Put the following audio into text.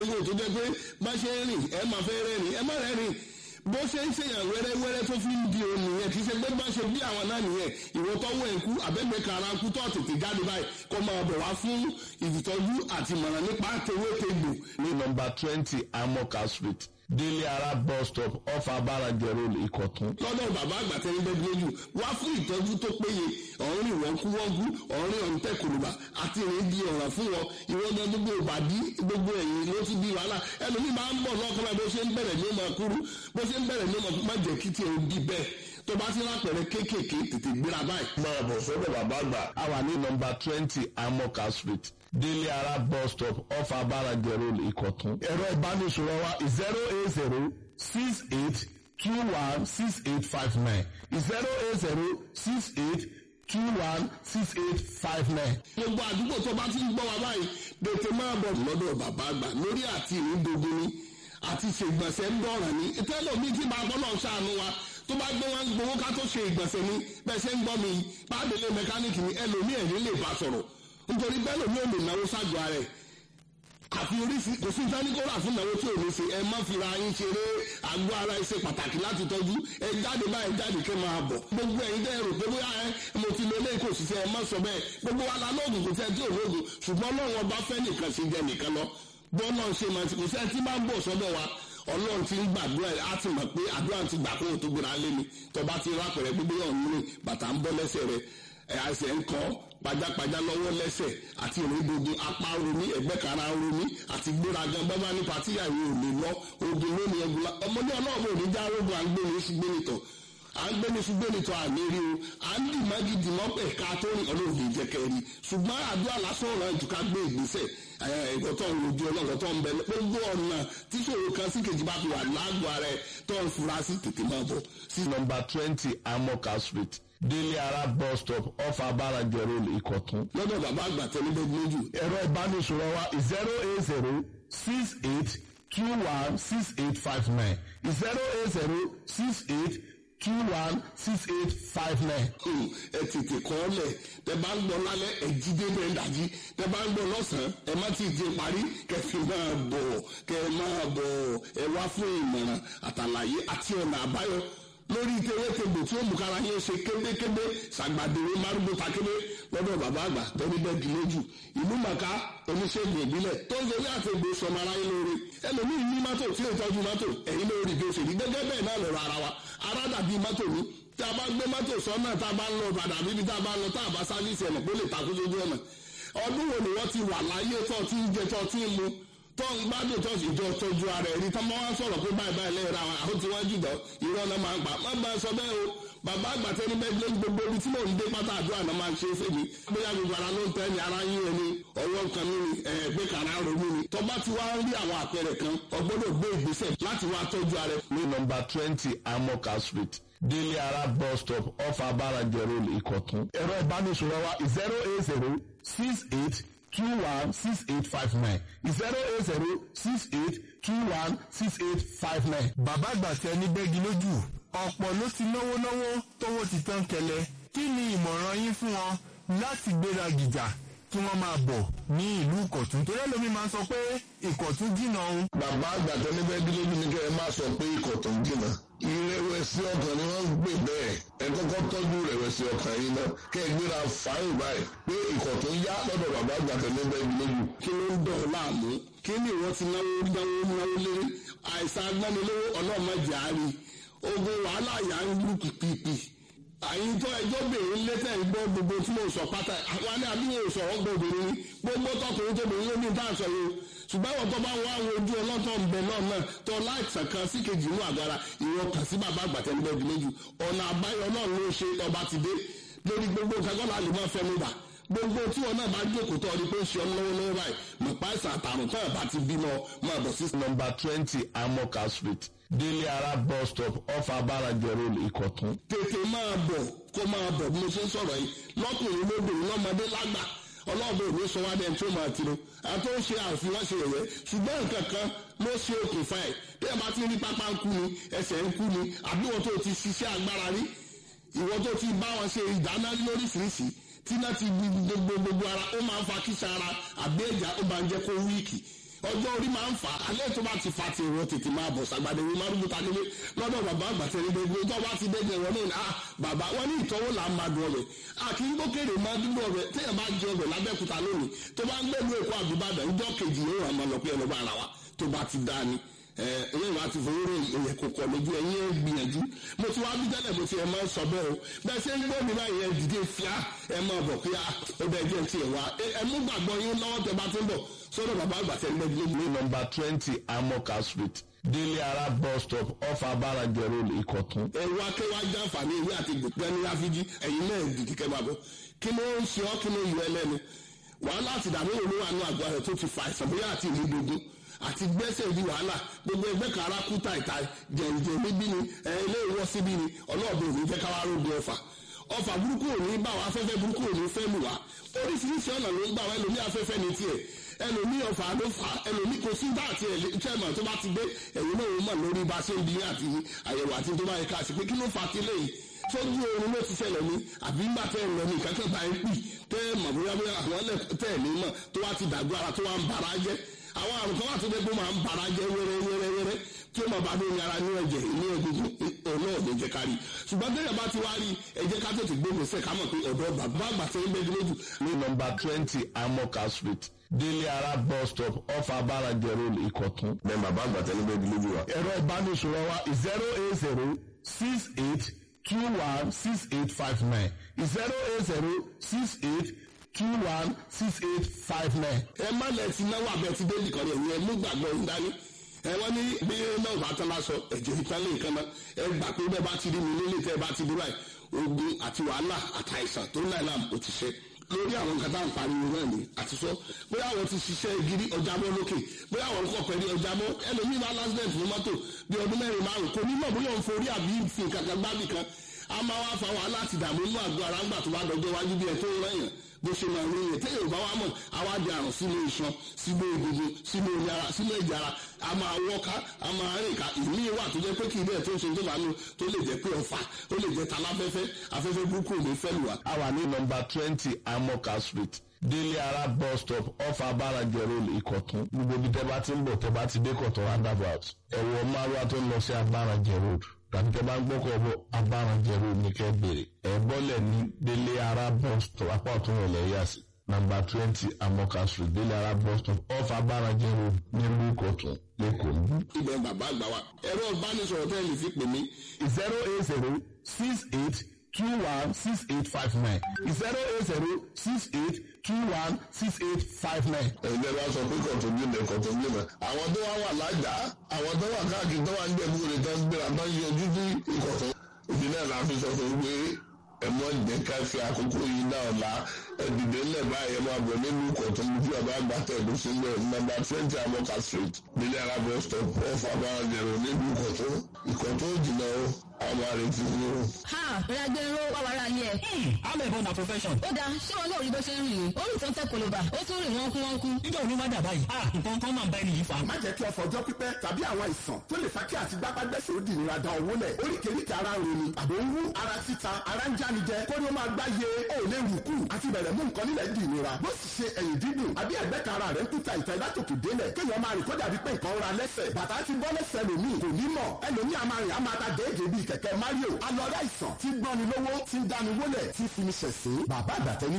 owó tó jẹ́ pé bá ṣe ń rìn ẹ máa fẹ́ rẹ́rìn ẹ má rẹ́rìn bó ṣe ń ṣèyàn wẹ́rẹ́wẹ́rẹ́ tó fi ń di òun nìyẹn kì í ṣe pé bá ṣe bí àwọn náà nìyẹn ìwọ tọ́wọ́ ẹ̀ kú àbẹ́gbẹ́ kara kú tó tètè jáde báyìí kó máa bọ̀ wá fún ìtọ́jú àti ìmọ̀ràn nípa tewétegbò. ní nọ́mbà twenty amoka street délé ara bus stop off abarajẹ road ìkọ̀tún. lọ́dọ̀ bàbá àgbà tẹ́lẹ̀ bẹ́ẹ̀ lójú wá fún ìtọ́jú tó péye ọ̀rìn wọ́nkúwọ́nkú ọ̀rìn ọ̀ǹtẹ̀ kòlùbà àti ìrìn di ọ̀ràn fún wọn ìwọ́gbọ́n gbogbo ìbàdí gbogbo ẹ̀yìn ló ti di wàhálà ẹlòmíì máa ń bọ̀ lọ́kàn báyìí bó ṣe ń bẹ̀rẹ̀ ní ọmọ kúrú bó ṣe ń bẹ̀rẹ̀ ní ọmọ má jẹ́ kí tiẹ̀ di bẹ́ẹ̀ tó bá ti lápẹ̀rẹ̀ kéékèèké tètè gbéra báyìí. máa bọ̀ sọ́dọ̀ bàbá àgbà. a wà ní nọ́mbà twenty amoka street délé ara bus stop off abarajẹ road ìkọ̀tún. ẹ̀rọ ìbánisọ̀rọ̀ wa zero eight zero six eight two one six eight five nine zero eight zero six eight two one six eight five nine. gbogbo àdúgbò tó bá ti ń gbọ́ wa báyìí tètè máa bọ̀ lọ́dọ̀ bàbá àgbà lórí àti ìrìndògún ni àti ṣègbọ̀nsẹ̀ ń dọ̀ràn ni tẹ́lọ̀ mi ti máa bọ́lọ̀ ṣàánú wa tó bá gbé wọn gbowó ká tó ṣe ìgbọ̀nsẹ̀ ni bẹ́ẹ̀ ṣe ń gbọ́ mi pàdélé mẹkáníìkì ni ẹlòmíì ẹ̀ nílé bá sọ̀rọ̀ nítorí bẹ́ẹ̀ lòmí ò lè náwó ṣáàjọ ara ẹ̀ àfi oríṣi kò sí ìdánikọ́ra fún ìnáwó tí ò ní ṣe ẹ má fira yín ṣeré àgọ́ ara ẹ ṣe pàtàkì láti tọ́jú ẹ jáde báyìí jáde kẹ́ máa bọ̀ gbogbo ẹ̀yin dẹ́ rò pé bóyá ẹ mo ti lé lé kò sí ṣe ẹ má sọ bẹ́ẹ̀ gbogbo wa la lóògùn kò sẹ́ tí ò lóògùn ṣùgbọ́n Ọlọ́run ọba fẹ́ nìkan ṣe jẹ nìkan lọ bọ́ọ̀lọ́ ṣe máa ti kò sẹ́ tí máa ń bọ̀ sọ́dọ̀ wa ọlọ́run ti ń gbàdúrà ẹ̀ á ti mọ̀ pé àdúrà ti gbà kóhùn tó gbéra lé mi tọba ti rápẹ̀rẹ̀ gbogbo yọ̀ ń rìn bàtà ń bọ́ lẹ́sẹ̀ rẹ̀ ẹ̀ àṣẹ ń kọ́ pajápajá lọ́wọ́ lẹ́sẹ̀ àti ìrìndòdò apá romi ẹ̀gbẹ́ kara romi àti gbéraga bábá ní patíyà ìwé ò lè lọ ogun lónìí ẹgbẹ́ ọmọdé ọlọ́run ò ní já rogun à ń gbé ní ṣùgbé nìtọ̀ à ń gbé ní ṣùgbé nìtọ̀ àmì rí o à ń dì mági dì mọ́ pẹ̀ ká tó rìn ọlọ́run kì í jẹ́ kẹ́rì ṣùgbọ́n àdúrà lásán ọ̀rọ̀ ẹ̀jú ká gbé ìgbésẹ̀ ẹ̀kọ́tọ̀ ojú ọlọ́run tó ń bẹ gbogbo ọ̀nà tí ṣòro kan sí kejì bá fi wà lágbo ara ẹ̀ tó ń fura sí tètè máa bọ̀ sí nọ́mbà twenty amoka street délé ara bus stop off abarajẹ road ìkọ̀tún. lọ́dọ̀ bàbá àgbà tẹ́lẹ̀ bẹ́ẹ̀ lójú ẹ̀rọ ìbánisọ̀rọ̀ wa zero eight zero six eight two one six eight five nine zero eight zero six eight two one six eight five nine. ẹ tètè kọ́ ọ lẹ̀ tẹ bá ń gbọ́ lálẹ́ ẹ jí dé bẹ́ẹ̀ dájí tẹ bá ń gbọ́ lọ́sàn-án ẹ má ti di parí kẹfì máa bọ̀ kẹ máa bọ̀ ẹ wá fún ìmọ̀ràn àtàlàyé àti ọ̀nà àbáyọ lórí tewétegbò tí ó mú kára yín ṣe kébékébé ṣàgbàdéwé márùgbó takébé lọ́dọ̀ bàbá àgbà tẹ́lẹ̀ bẹ́ẹ̀ di lójú ìlú màkà oníṣègùn ìbílẹ̀ tó ń sori àtẹ̀gbò sọmọ aráyé lóore ẹlòmíì ní mọ́tò tí ó tọ́jú mọ́tò ẹ̀yìn lórí bí ó ṣe rí gẹ́gẹ́ bẹ́ẹ̀ náà lọ́rọ̀ ara wa ara dàbí mọ́tò ní tí a bá gbé mọ́tò sọ́nà tá a bá ń lọ padà bíbi tá a bá ń lọ tá a bá sáfíìsì ẹ̀nà kó lè takú sójú ọ̀nà ọdún wo ni wọ́n ti wà láyé tó ti ń jẹ tó ti ń mu tó ń gbádùn tó sì jọ tọ́jú ara ẹ̀rí tó máa ń sọ̀rọ̀ pé báyìí báyìí lẹ́yìn ra àwọn tí wọ́n jùlọ irọ́ náà máa ń gbà má máa sọ bẹ́ẹ̀ o bàbá àgbàtẹ́ ní bẹ́ẹ̀ lé gbogbo ibi tí mò ń dé pátá àdúrà náà máa ń ṣe é fèmí bóyá gbogbo ara ló ń tẹ́ ni ara yín ẹni ọwọ́ kan mi ni ẹ̀ẹ́gbẹ́ kàrá ronú ni tó bá ti wá ń rí àwọn àpẹẹrẹ kan ọgbọ́dọ̀ gbé ìgbésẹ̀ láti wá tọ́jú ara ẹ̀. ní nọ́mbà twenty amoka street délé ara bus stop off abarajẹ road ìkọ̀tún. ẹ̀rọ ìbánisọ̀rọ̀ wa zero eight zero six eight two one six eight five nine zero eight zero six eight two one six eight five nine. bàbá àgbà tẹ ní bẹ́gi lójú ọ̀pọ̀ ló ti náwó náwó tówó ti tán kẹlẹ̀ kí ni ìmọ̀ràn yín fún wọn láti gbéra gìjà kí wọ́n máa bọ̀ ní ìlú ìkọ̀tún torí ẹlòmí máa ń sọ pé ìkọ̀tún jìnnà òun. bàbá àgbà tó ní bẹ́ẹ̀ dúró ní kẹ́ ẹ má sọ pé ìkọ̀tún jìnnà ìrẹ̀wẹ̀sì ọkàn ni wọ́n ń gbé bẹ́ẹ̀ ẹ kọ́kọ́ tọ́jú ìrẹ̀wẹ̀sì ọkàn yìí náà kẹ́ ẹ gbéra fáyìn báyìí pé ìkọ̀tún yá lọ́dọ̀ bàbá àgbà tó ní bẹ́ẹ̀ dúró kí ló ń dọ̀ ọ́ láàmú kí ni ìwọ ti náwó náwó náwó lé àìsàn agbánilówó ọlọ́mọdé àárí ogun wàhálà yà ń lù pìpìpì àyìn tó ẹjọ́ bèrè lẹ́tẹ̀ gbọ́ gbogbo tí mo sọ pátá àwọn ní àbíyẹ sọ̀rọ̀ gbọ́ obìnrin ni gbogbo tọkùnrin tó bèrè lómi tá à ń sọ yìí ṣùgbọ́n àwọn tó bá wá àwọn ojú ọlọ́tọ̀ ń bẹ náà náà tó láìsàn kan sí kejì inú àgàrà ìwọ kàn sí bàbá àgbàtẹ́ níbẹ̀ bí lójú ọ̀nà àbáyọ náà ló ṣe ọba ti dé lórí gbogbo nǹkan kọ́ láti máa fẹ́ mi bà gbogbo tí wọn náà bá jókòó tó ọdún pé ń ṣe ọ lọ́wọ́lọ́wọ́ báyìí mọ̀pá ìsàn àtàrùn tó ẹ̀ bá ti bímọ máa bọ̀ sí. nọ́mbà twenty amoka street délé ara bus stop off abarajẹ road ìkọ̀tún. tètè máa bọ̀ kó máa bọ̀ bí mo ṣe ń sọ̀rọ̀ yìí lọ́kùnrin lóbìnrin lọ́mọdé lágbà ọlọ́ọ̀bẹ òní sọ wá dẹ́n tó máa tiro àti ó ń ṣe àfihàn ṣe ẹ̀yẹ ṣùgbọ́n nǹkan kan ló ṣe okùnfà ẹ̀ bí ẹ bá ti rí pápá ń kú ni ẹsẹ̀ ń kú ni àbí wọn tó ti ṣiṣẹ́ agbára rí ìwọ tó ti bá wọn ṣe ìdáná lóríṣiríṣi tí náà ti gbogbo gbogbo ara ó máa ń fa kíṣà ara àbí ẹ̀já ó máa ń jẹ́ kó wíìkì ọjọ́ orí máa ń fà á alẹ́ tó bá ti fa ti ìwọ tètè máa bọ̀ sàgbàdé wí márùn bùtà nílé lọ́dọ̀ bàbá àgbàtẹ́ ní gbogbo tó bá ti dẹ́gbẹ̀ wọn náà ah bàbá wọn ní ìtọ́wò là ń máa dùn ọbẹ̀ àkì ń gbókèrè máa dúró ọbẹ̀ téèyàn bá jẹ ọbẹ̀ lábẹ́kúta lónìí tó bá ń gbẹ̀lú èkó àbúbàdàn ìjọ kejì yóò hàn máa lọ pé ẹ lọ́ba ara wa tó bá ti dá ni ẹ̀yìn wa ti fowó rò èyẹ kò kọ̀ lójú ẹ̀yìn ẹ̀ gbìyànjú mo ti wá bí tẹ́lẹ̀ mo ti ẹ̀ máa ń sọ bẹ́ẹ̀ o bẹ́ẹ̀ ṣe ń gbọ́ mi báyìí ẹ̀ dìde fíà ẹ̀ máa bọ̀ pé ó bẹ́ẹ̀ jẹ́ ti ẹ̀ wá ẹ̀ mú gbàgbọ́ yín lọ́wọ́ tẹ bá ti ń bọ̀ sọ́dọ̀ bàbá àgbà tẹ́ ń bẹ́ẹ̀ lé ní nọmba twenty amoka street délé ara bus stop off abarajẹ road ìkọ̀tún. ẹ̀rù akẹ́wà jàǹfààní ìwé àti gbẹ̀gbẹ́ ní ráfíjì ẹ̀yin náà dìde kẹ́ máa bọ̀ kí ló ń ṣe ọ́ kí ló yọ ẹlẹ́nu wàhálà àti ìdààmú òun wà ní àgọ́ rẹ̀ tó ti fa àìsàn bóyá àti ìlú gbogbo àti gbẹ́sẹ̀ di wàhálà gbogbo ẹgbẹ́ kan ara kú ta ìta jẹ̀ǹjẹ̀ níbí ni ilé ìwọ́ síbí ni ọlọ́ọ̀bẹ òní fẹ́ káwá rògbò ọ̀fà ọ̀fà burúkú òní bá wa afẹ́fẹ́ burúkú òní fẹ́ lù wá oríṣiríṣi ọ̀nà ló ń gbà wá ẹlòmí afẹ́fẹ́ ní tiẹ̀ ẹlòmí ọ̀fà ló fà ẹlòmí kò sí bá àti chairman tó bá ti dé ẹ̀yìn náà wọ́n mọ̀ lórí bá ṣe ń bí àti àyẹ̀wò àti tó bá yẹ ká sí pé kí ló fà á ti léyìí sójú oorun ló ti ṣẹlẹ̀ ní àbí ńgbà tẹ́ ẹ̀ lọ ní ìkákẹ́ bá ń pì tẹ́ ẹ̀ mọ̀ bóyá bóyá àwọn tẹ́ ẹ̀ ní mọ̀ tó wá ti dàgbọ́ ara tó wá ń bara jẹ́ àwọn àrùn kan wà tó dé pé máa ń bara jẹ́ wẹ́rẹ́ wẹ́rẹ́ wẹ́rẹ́ tí ó máa bá dé ní ara ní ẹ̀jẹ̀ ní egungun ọ̀nà ọ̀dẹ̀ jẹ́ kárí ṣùgbọ́n tẹ́lẹ̀ bá ti wá rí ẹ jẹ́ ká tètè gbógun sẹ́ ká mọ̀ pé ọ̀dọ́ bàbá àgbà tẹ́ ń bẹ́ẹ̀ lójú. ní nọmba twenty amoka street délé ara bus stop off abarajẹ road ìkọ̀tún. bẹ́ẹ̀ bàbá àgbà tẹ́lẹ̀ bẹ́ẹ̀ lójú wa. ẹ̀rọ ìbánisọ̀rọ̀ wa zero eight zero six eight two one six eight five nine zero eight zero six eight two one six eight five nine. ẹ má lẹ ti náwó abẹ ti délì kan yẹn ẹ mú gbàgbọ́ ń dání ẹ wọ́n ní bí náà bá tán lásọ ẹ̀jẹ̀ ìtàn lè kan náà ẹ gbà pé bẹ́ẹ̀ bá ti rí mi nílé tẹ́ ẹ bá ti dúró ẹ̀ ogun àti wàhálà àtàìsàn tó náà làm ó ti ṣe lórí àwọn nǹkan tá à ń pariwo náà ni àti sọ bóyá àwọn ti ṣiṣẹ́ gidi ọjà mọ́ lókè bóyá àwọn kọ̀ pẹ̀lú ọjà mọ́ ẹlòmíì bá lásìdẹ̀ntì ní mọ́tò bí ọdún mẹ́rin márùn kò ní mọ̀ bóyá òun forí àbí fi nǹkan kan gbábì kan a máa wá fa wàhálà àti ìdààmú inú àgọ́ ara ńgbà tó bá dọjọ́ iwájú bí ẹ tó ń rẹ̀yàn bó ṣe máa ń rìn yẹn téèyàn bá wà mọ̀ àwa di àrùn sínú iṣan sínú egungun sínú omi ara sínú ẹ̀jẹ̀ ara a máa wọ́ká a máa rìn ká ìmí wà tó jẹ́ pé kì í bẹ́ẹ̀ tó ń ṣe tó bá nù tó lè jẹ́ pé ọ̀fà ó lè jẹ́ taláfẹ́fẹ́ afẹ́fẹ́ burúkú ò ní fẹ́ lù wá. a wà ní nọmba twenty amoka street délé ara bus stop off abarajẹ road ìkọ̀tún gbogbo ibi tẹ́ bá ti ń bọ̀ tẹ́ bá ti dé kọ̀tún roundabout ẹ̀wọ̀ márùwá tó ń lọ sí abarajẹ road tàbí tẹ́ bá ń gbọ́kọ̀ bọ̀ abarajẹ road ní kẹ́ bèrè ẹ̀ bọ́lẹ̀ ní délé ara bus stop apá ọ̀tún rẹ̀ lẹ́yà sí nàmbà twenty amoka street délé ara bus stop off abarajẹ road nílùú ìkọ̀tún lẹ́kọ̀ọ́. ibẹ̀ bàbá àgbà wa ẹ̀rọ ìbánisọ̀rọ̀ tẹ́ ẹ lè fi pè mí zero eight zero six eight two one six eight five nine zero eight zero six eight two one six eight five nine. ẹ̀yin bá sọ pé kọ̀tún bí ilẹ̀ kọ̀tún bí ilẹ̀ àwọn tó wá wà lájà àwọn tó wà káàkiri tó wà ń jẹ̀bú rẹ̀ tó ń gbéra tó ń yọjú sí ìkọ̀tún ìdí náà la fi sọ fún pé ẹ̀mọ́ jẹ́ ká fi àkókò yìí náà la ẹ̀dìdé ńlẹ̀ báyìí ẹ̀ máa bọ̀ nínú ìkọ̀tún ojú ọba àgbàtà ẹ̀dùn sílẹ̀ nọ́mbà twenty amoka street nílẹ̀ arábọ̀ stop off abáranjẹ̀rọ̀ nínú ìkọ̀tún ìkọ̀tún jìnnà o àwọn àrètí ni o. ha ìragbẹ́rọ wà wàrà yẹ. amẹ̀bọ na profession. ó dáa ṣé wọn náà rí bó ṣe ń rìn ó rìn tó ń tẹ koloba ó tún rìn wọ́n kú wọ́n kú. nígbà wo ni wọ́n dà báyìí. ah nǹkan kan máa ń bá ẹni yìí fa. má jẹ́ kí ọ̀fọ̀ ọjọ́ pípẹ́ tàbí àwọn àìsàn tó lè fa kí àti gbápágbẹ́sẹ̀ ó di ìnira da owó lẹ̀ oríkèéríkèé ara ń ronú àbò ń wú ara títa ara ń jánijẹ kó ní ó máa gbá ye ó lè rù kù àti bẹ̀rẹ̀ mú nǹkan nílẹ̀ di ìnira bó sì ṣe ẹ̀yìn dídùn àbí ẹ̀gbẹ́ kan ara rẹ̀ ń kúta ìta ìdátòkè délẹ̀ kéèyàn máa rìn kó dàbí pé nǹkan ra lẹ́sẹ̀ bàtà ti bọ́ lẹ́sẹ̀ lòmíì kò ní mọ̀ ẹlòmíì a máa rìn a máa ta déédéé bíi kẹ̀kẹ́ Mario alọ́rẹ́ àìsàn tí gbọ́ni lówó tí ń dáni wólẹ̀ tí fi ní ṣẹ̀sín bàbá àgbàtẹ́ ní